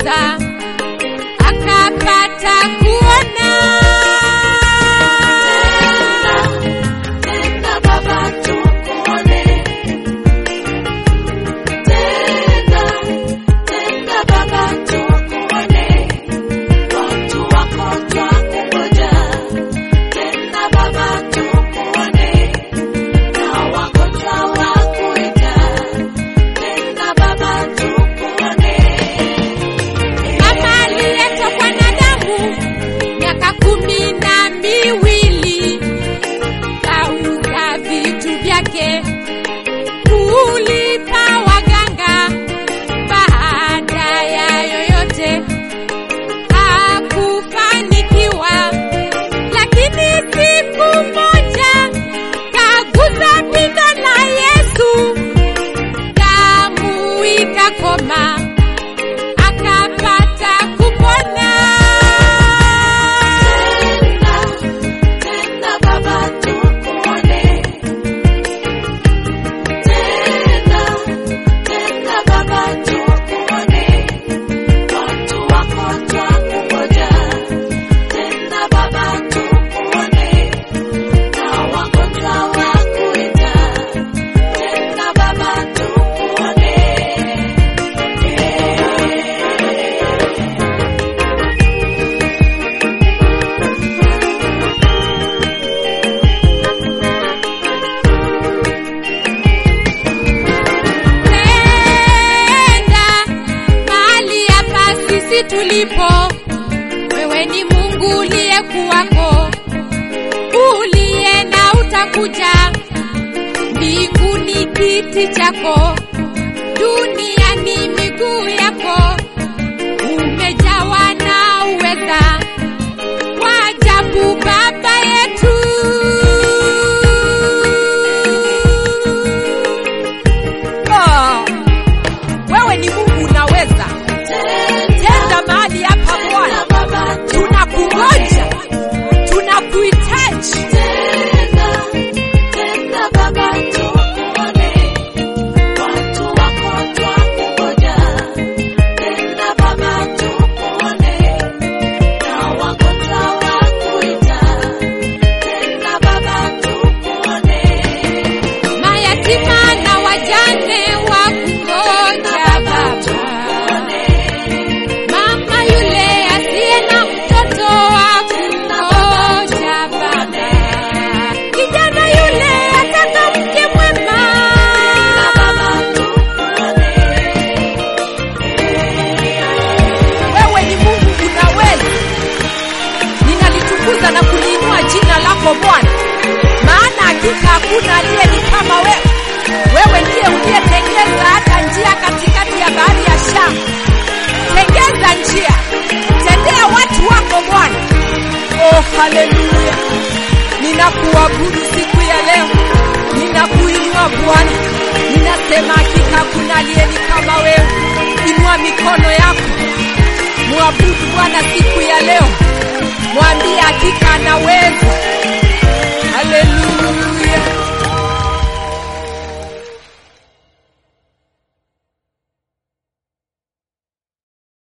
akagusa akapata kuona. Tena Baba tukuone. Tena, tena Baba tukuone. Watu wako twakungoja. Tena Baba tukuone. Na wagonjwa wakuita. Tena Baba tukuone. Mama aliyetokwa na damu miaka kumi na miwili kauza vitu vyake kulipa waganga. Baada ya yoyote hakufanikiwa, lakini siku moja kaguza pindo la Yesu, damu ikakoma akapata kupona. Tena, tena Baba tukuone. Tena, tena Baba tukuone. Watu wako twakungoja. Tena Baba tukuone. Na wagonjwa wakuita. Tena Baba tukuone. Penda mahali hapa sisi tulipo, wewe ni Mungu uliyekuwako, uliye na utakuja. Mbinguni kiti chako, duniani miguu yako, umejawa na uweza wa ajabu, Baba yetu. Ah, wewe ni Mungu unaweza. Tenda mahali hapa Bwana, Baba tunakungoja, tunakuhitaji. Tena, tena Baba tukuone. Watu wako twakungoja. Tena Baba tukuone. Na wagonjwa wakuita. Tena Baba tukuone. mayatima na wajane wa kungoja Baba. Mama yule asiye na mtoto wa kungoja Baba. Kijana yule ataka mke mwema. Wewe ni Mungu unaweza. Ninalitukuza na kuliinua jina lako Bwana, maana hakika hakuna aliye ni kama wewe. Wewe ndiye uliyetengeza hata njia katikati ya bahari ya Shamu. Tengeza njia, tendea watu wako Bwana. Oh, haleluya! Ninakuabudu siku ya leo, ninakuinua Bwana, ninasema hakika hakuna aliye ni kama wewe. Inua mikono yako Mwabudu Bwana siku ya leo, mwambie hakika anaweza. Haleluya.